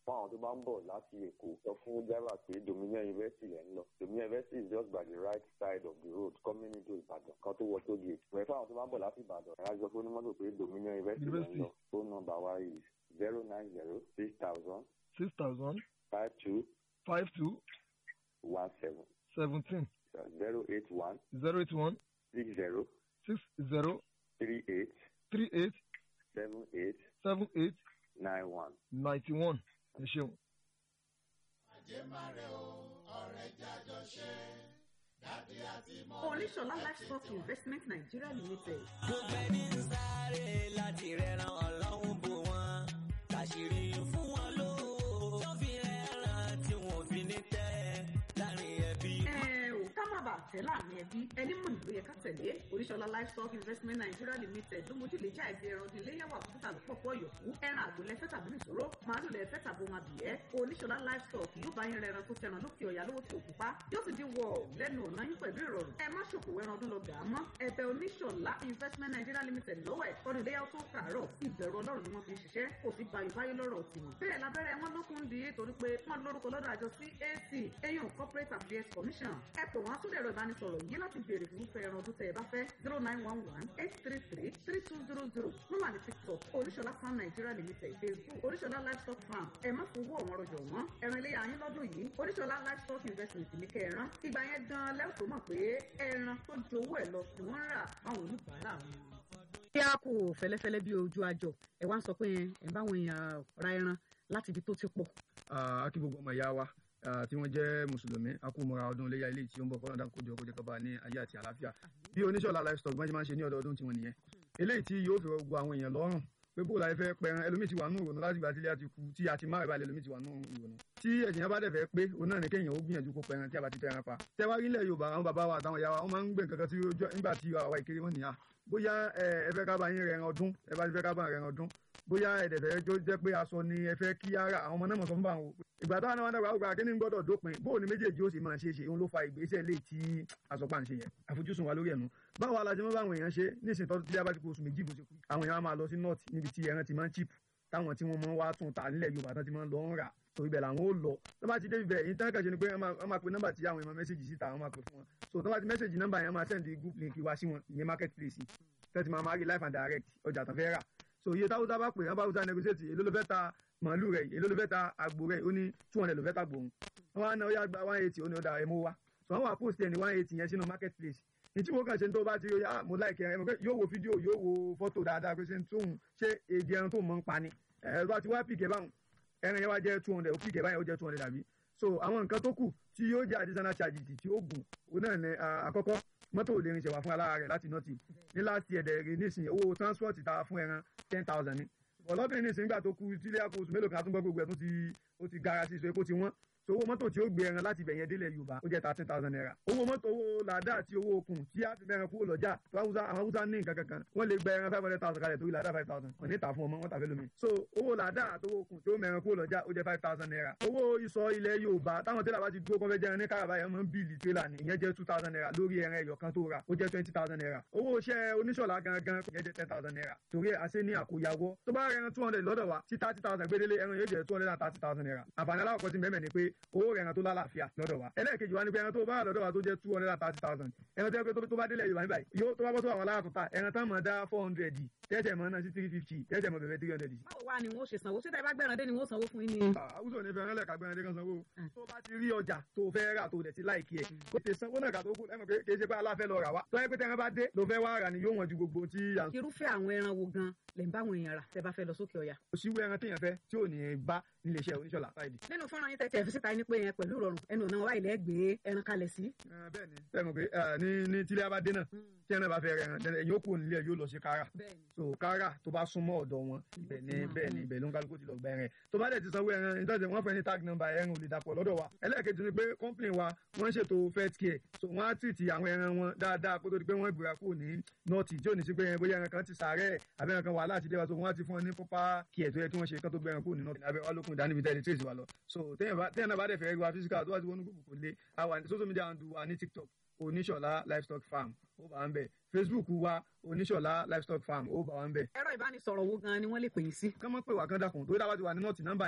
fún àwọn tó bá ń bọ̀ láti èkó sọ fún driver pé dominion university lẹ́ ń lọ dominion university is just by the right side of the road coming into ìbàdàn kan tó wọ tó gate wẹ̀ fún àwọn tó bá ń bọ̀ láti ìbàdàn ẹ̀rọ àjọ fún onímọ́tò pé dominion university lẹ́ ń lọ phone number wa is zero nine zero six thousand six thousand five two five two one seven seventeen zero eight one zero eight one six zero six zero three eight three eight seven eight seven eight nine one. ninety one ẹ ṣeun. oníṣọlá livestock investment nigeria limited. gbogbo ẹni ń sáré láti rẹran ọlọ́run bò wọ́n kàṣírí fún wọn lówó tó fi rẹran tí wọn ò fi ní tẹ́ láàrin ẹbí. ẹ ò ká má bàa tẹ̀ láàrin ẹbí ẹni mọ̀ nílò yẹ ká tẹ̀lé oníṣọlá livestock investment nigeria limited ló mójú lè já ẹgbẹ́ ẹran ọdún iléyàwó àkókò àlọ́ pọ̀pọ̀ yòókù ẹran àgbò lẹ́fẹ́ tàbí nìṣòro màálù lẹ́fẹ́ tàbí ohun àbìyẹ́ oníṣọlá livestock yóò bá yín rẹran tó tẹran lókè ọ̀yà lówó tí òkú pa yóò sì dín wọ lẹ́nu ọ̀nà yín pẹ̀lú ìrọ̀rùn ẹ má ṣòkò ẹran ọdún lọ gà á mọ́ ẹ̀bẹ̀ oníṣọlá investment nigeria limited lọ́wọ́ ẹ̀ ọdún iléyàwó tó kàárọ̀ ìbẹ̀rù ọlọ́run ni wọ́n fi ń ṣiṣẹ́ kò sí bayò báyé lọ́rọ̀ tiwọn bẹ́ẹ̀ lábẹ́rẹ́ wọn lókun di torí pé wọ́n lórúkọ lọ́dọ̀ àjọ cac eyín corporate affairs commission ẹ pè wọ́n sórí ẹ̀rọ ìbánisọ̀rọ̀ yìí láti béèrè fún fẹ́ ẹran ọdún tẹ́ ẹ bá fẹ́ zero nine one one eight three three three two zero zero ló wà ní tiktok oríṣọlá farm nigeria limited facebook oríṣọlá livestock farm ẹ má fowó ọ̀wọ́n rọjò wọ́n ẹran ilé ayín lọ́dún yìí oríṣọlá livestock investment ní kẹran ìgbà yẹn gan lẹ́wọ̀n tó mọ̀ pé ẹran tó ju owó ẹ̀ lọ ni wọ́n ń rà fáwọn oníbàárà wọn. bí a kò fẹ́lẹ́fẹ́lẹ́ bí ojú àjọ ẹ wá ń sọ pé ẹ ń báwọn èèyàn ra ẹran láti ibi tó ti pọ̀. a kí gbogbo ọmọ ìyá wa ah, tí wọ́n jẹ́ mùsùlùmí a kú mọ́ra ọdún iléyà ilé tí ó ń bọ̀ kọ́ńdà kójọ kójọ kọ́ba ní ayé àti àlàáfíà bí oníṣọ́lá livestock bọ́n ṣe máa ń ṣe ní ọdọọdún tiwọn nìyẹn eléyìí tí yóò fi gbogbo àwọn èèyàn lọ́rùn pé bó la fẹ́ pẹran ẹlòmíì ti wà nù ìrònú láti gbà tí ilé àti kú tí a ti máa ìbálẹ̀ ẹlòmíì ti wà nù ìrònú tí ẹ̀sìn yẹn bá dẹ̀ fẹ́ pé òun náà ní kéèyàn ó gbìyànjú kó pẹran tí a bá ti tẹran pa tẹwárí ilẹ̀ yorùbá àwọn bàbá wa àtàwọn ìyá wa wọ́n máa ń gbé nǹkan kan tí ó jọ nígbà tí àwa ìkéré wọn nìyà bóyá ẹ ẹ fẹ́ ká bá yín rẹran ọdún ẹ bá ti fẹ́ ká bá rẹran ọdún bóyá ẹ̀dẹ̀fẹ́ tó jẹ́ pé aṣọ ni ẹ fẹ́ kí ara àwọn ọmọ náà mọ̀ sọ fún bá wọn ìgbà táwọn náà wọn dàgbà àgbà kí ni gbọ́dọ̀ dópin bó ni méjèèjì ó sì máa ṣe é ṣe òun ló fa ìgbésẹ̀ lè tí àsọpá ń ṣe yẹn àfojúsùn wa lórí ẹ̀nu báwo alájẹ mọ́ báwọn èèyàn ṣe nísìnyí tọ́jú tí a bá ti kó oṣù méjì bó ṣe kú àwọn èèyàn á máa lọ sí north níbi tí ẹran ti máa ń chip táwọn tí wọ́n máa ń wá tún ta nílẹ̀ yorùbá tán ti máa ń lọ ń rà torí bẹ́ẹ̀ làwọn ó lọ tó bá ti dé ibẹ̀ yìí tán kàṣe ni pé wọ́n máa pe nọ́mbà tí àwọn èèyàn mẹ́sẹ̀gì síta wọ́n máa pè fún wọn so tó bá ti mẹ́sẹ̀gì nọ́mbà yẹn máa send group link wá sí wọn ìyẹn market place tẹ́tí máa máa rí life and direct ọjà tán fẹ́ rà so iye táwùsá bá pè é bá wùsá negotiate èló ló fẹ́ ta màálù rẹ̀ èló ló fẹ́ ta àgbò rẹ̀ ó ní two hundred ló fẹ́ ta gbòòrùn wọn á ná ó yá gba one eighty ó ní ó da ẹ̀mú wa so àwọn àpòsí ẹ̀ ní one eighty yẹn sínú market place ní tí mo kàn ṣe ní tó bá ti rí ah mo like ẹ yóò wo fídíò yóò wo fọ́tò dáadáa pé ṣe ń tóun ṣé èdè ẹran tó mọ̀ ń pa ni ẹ̀ bá ti wá pìkẹ́ báwọn ẹran yẹn wá jẹ́ two hundred ó pìkẹ́ báyìí ó jẹ́ two hundred àbí so àwọn nǹkan tó kù tí yóò jẹ́ additional charges tí ó gùn òun náà ní àkọ́kọ́ mọ́tò ò lè rinṣẹ́ wá fún alára rẹ̀ láti nọ́ọ̀tì ní last year dẹ̀ rí nísìnyí owó transport ta fún ẹran ten thousand ni ọlọ́bìnrin nísìnyí nígbà tó kú tílé àpò oṣù mélòó kan àtúngbọ́ gbogbo ẹ̀ tó ti ó ti gara sí ìṣó epo ti wọ́n so owó mọ́tò tí ó gbé ẹran láti ibẹ̀yẹn délẹ̀ yorùbá ó jẹ́ thirteen thousand naira owó mọ́tò owó làdá àti owó okùn tí a fi mẹ́ran kúrò lọ́jà tó àwọn haúsá ní nǹkan kankan wọ́n lè gba ẹran five hundred thousand kalẹ̀ torí làdá five thousand wọ́n ní ta fún ọmọ wọn tàfẹ́ lómi so owó làdá àti owó okùn tí ó mẹ́ran kúrò lọ́jà ó jẹ́ five thousand naira owó ìsọ ilẹ̀ yorùbá táwọn tẹ́lẹ̀ bá ti dúró kọ́fẹ́ jẹran ní káràbá yẹn máa ń bíìlì tẹ́lá ni ìyẹn jẹ́ two thousand naira lórí ẹran ẹyọ kan tó ra ó jẹ́ twenty thousand naira owó iṣẹ́ oníṣọ̀lá gangan ìyẹn jẹ́ ten thousand naira torí àṣẹ ní àkóyawọ́ tó bá rẹran two hundred lọ́dọ̀ wa tí thirty thousand gbédélé ẹran yóò jẹ́ two hundred and thirty thousand naira àǹfààní aláwọ̀ kan ti mẹ́mẹ́ ni pé owó rẹran tó lálàáfíà lọ́dọ̀ wa ẹlẹ́ẹ̀kejì wa ni pé ẹran tó bá wà lọ́dọ̀ wa tó jẹ́ two hundred and thirty thousand ẹran tó yẹ pé tó bá délẹ̀ yorùbá níbàyí yóò tó bá bọ́ tó àwọn alára tó ta ẹran tán mọ̀ dá four hundred tẹ́tẹ̀ mọ̀ náà sí three fifty tẹ́tẹ̀ mọ̀ bẹ̀rẹ̀ three hundred. báwo wá ni wọn ó ṣe sanwó ṣé tẹ́ bá gbẹ̀ràn dé ni wọ́n sanwó fún yín ni. àwùjọ ní fẹ́ràn lẹ́ka gbẹ̀rẹ̀ dé kan sanwó tó bá ti rí ọjà tó fẹ́ rà tó dẹ̀ ti láìkí ẹ̀ kó tẹ sanwó náà kà tó kú ẹ̀mọ̀ pé kì í ṣe pé aláfẹ́ lọ rà wá tó yẹ pé tẹ́ran bá dé ló fẹ́ wá rà ni yóò wọ̀n ju gbogbo tí à ń irúfẹ́ àwọn ẹran wo gan lè ń bá àwọn èèyàn rà tẹ́ bá fẹ́ lọ sókè ọ̀yà. òṣìwò ẹran téèyàn fẹ́ tí ò ní bá nílé iṣẹ́ oníṣọ́lá fáìdì. nínú fọ́nrán yín tẹ́tẹ́ fi síta ní pé yẹn pẹ̀lú ìrọ̀rùn ẹnu ọ̀nà wa ilẹ̀ gbé ẹran kalẹ̀ sí. bẹ́ẹ̀ni bẹ́ẹ̀ni pé ní ní tílé abadé náà tí ẹran bá fẹ́ rẹ̀ ẹran ẹ̀yìn òkú nílé yóò lọ sí kára so kára tó bá súnmọ́ ọ̀dọ̀ wọn ibẹ̀ ni bẹ́ẹ̀ ni ibẹ̀ ló ń kálukú ti lọ gba ẹran tó bá dẹ̀ ti sanwó ẹran ìtọ́jú wọn fẹ́ ní tag number ẹran ò lè dàpọ̀ lọ́dọ̀ wa ẹlẹ́ẹ̀kejì ni pé company wa wọ́n ń ṣètò first care so wọ́n á tìtì àwọn ẹran wọn dáadáa kó tó di pé wọ́n gbéra kúrò ní nọ́ọ̀tì tí ò ní sí pé bóyá ẹran kan ti sàárẹ̀ àbẹ́ ẹran kan wà láti dé wa so wọ́n á ti fún ọ ní proper care tó yẹ kí wọ́n ṣe kán tó gbé ẹran kúrò ní nọ́ọ̀tì abẹ́ wa lókun ìdánimí tẹ́lẹ̀ trace wa lọ so téèyàn náà bá dẹ̀ fẹ́ rí wa physical tó wá ti wọnú gbogbo kò lé àwa ní social media handle wa ní tiktok oníṣọ̀lá livestock farm ó bá ń bẹ̀ facebook wa oníṣọ̀lá livestock farm ó bá wa ń bẹ̀. ẹ̀rọ ìbánisọ̀rọ̀ wo gan ni wọ́n lè pè yín sí. kán mọ́ pé wà kán dàkún tó dábàá ti wà ní nọ́ọ̀tì nọ́mbà